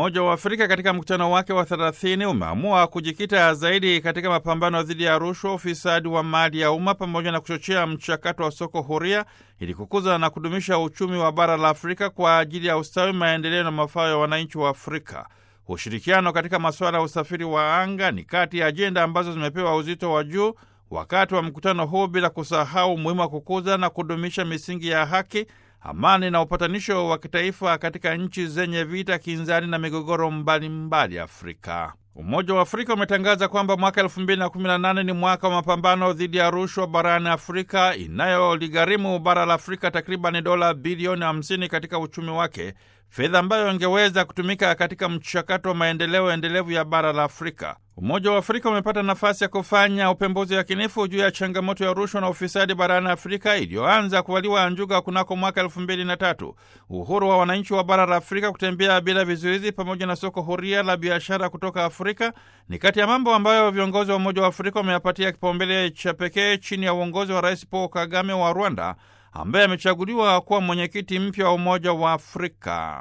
Umoja wa Afrika katika mkutano wake wa 30 umeamua kujikita zaidi katika mapambano dhidi ya rushwa, ufisadi wa mali ya umma pamoja na kuchochea mchakato wa soko huria ili kukuza na kudumisha uchumi wa bara la Afrika kwa ajili ya ustawi, maendeleo na mafao ya wananchi wa Afrika. Ushirikiano katika masuala ya usafiri wa anga ni kati ya ajenda ambazo zimepewa uzito wa juu wakati wa mkutano huu, bila kusahau umuhimu wa kukuza na kudumisha misingi ya haki amani na upatanisho wa kitaifa katika nchi zenye vita, kinzani na migogoro mbalimbali Afrika. Umoja wa Afrika umetangaza kwamba mwaka 2018 ni mwaka wa mapambano dhidi ya rushwa barani Afrika inayoligharimu bara la Afrika takriban dola bilioni 50 katika uchumi wake, fedha ambayo ingeweza kutumika katika mchakato wa maendeleo endelevu ya bara la Afrika. Umoja wa Afrika umepata nafasi ya kufanya upembuzi yakinifu juu ya changamoto ya rushwa na ufisadi barani Afrika iliyoanza kuvaliwa njuga kunako mwaka elfu mbili na tatu. Uhuru wa wananchi wa bara la Afrika kutembea bila vizuizi pamoja na soko huria la biashara kutoka Afrika ni kati ya mambo ambayo viongozi wa Umoja wa Afrika wameyapatia kipaumbele cha pekee chini ya uongozi wa Rais Paul Kagame wa Rwanda ambaye amechaguliwa kuwa mwenyekiti mpya wa Umoja wa Afrika.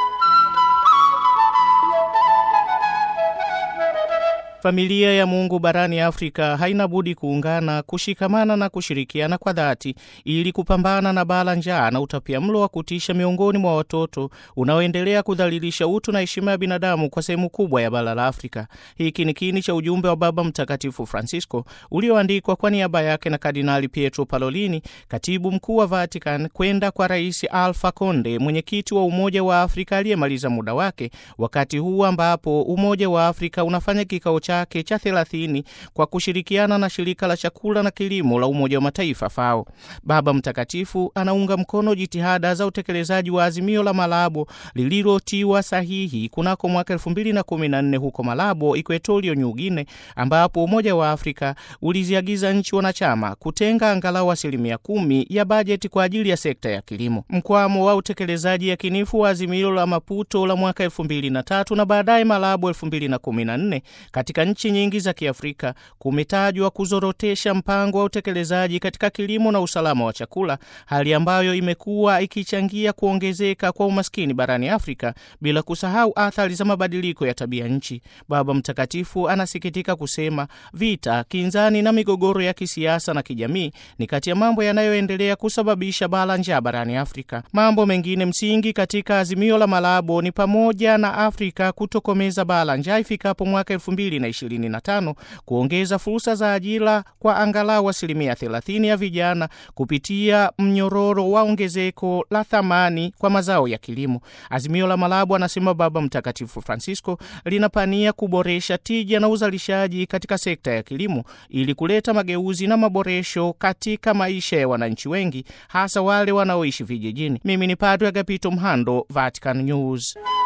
Familia ya Mungu barani Afrika haina budi kuungana, kushikamana na kushirikiana kwa dhati ili kupambana na bala njaa na utapiamlo wa kutisha miongoni mwa watoto unaoendelea kudhalilisha utu na heshima ya binadamu kwa sehemu kubwa ya bara la Afrika. Hiki ni kiini cha ujumbe wa Baba Mtakatifu Francisco ulioandikwa kwa niaba yake na Kardinali Pietro Parolini, katibu mkuu wa Vatican, kwenda kwa Rais Alpha Conde, mwenyekiti wa Umoja wa Afrika aliyemaliza muda wake, wakati huu ambapo Umoja wa Afrika unafanya kikao chake cha thelathini kwa kushirikiana na shirika la chakula na kilimo la Umoja wa Mataifa FAO. Baba Mtakatifu anaunga mkono jitihada za utekelezaji wa azimio la Malabo lililotiwa sahihi kunako mwaka 2014 huko Malabo, Equatorio New Guinea, ambapo Umoja wa Afrika uliziagiza nchi wanachama kutenga angalau asilimia kumi ya bajeti kwa ajili ya sekta ya kilimo. Mkwamo wa utekelezaji yakinifu wa azimio la Maputo la mwaka 2003 na baadaye Malabo 2014 katika nchi nyingi za Kiafrika kumetajwa kuzorotesha mpango wa utekelezaji katika kilimo na usalama wa chakula, hali ambayo imekuwa ikichangia kuongezeka kwa umaskini barani Afrika, bila kusahau athari za mabadiliko ya tabia nchi. Baba Mtakatifu anasikitika kusema vita, kinzani na migogoro ya kisiasa na kijamii ni kati ya mambo yanayoendelea kusababisha bala njaa barani Afrika. Mambo mengine msingi katika azimio la Malabo ni pamoja na Afrika kutokomeza bala njaa ifikapo mwaka elfu mbili na ishirini na tano, kuongeza fursa za ajira kwa angalau asilimia 30 ya vijana kupitia mnyororo wa ongezeko la thamani kwa mazao ya kilimo. Azimio la Malabo, anasema Baba Mtakatifu Francisco, linapania kuboresha tija na uzalishaji katika sekta ya kilimo ili kuleta mageuzi na maboresho katika maisha ya wananchi wengi, hasa wale wanaoishi vijijini. Mimi ni Padre Agapito Mhando, Vatican News.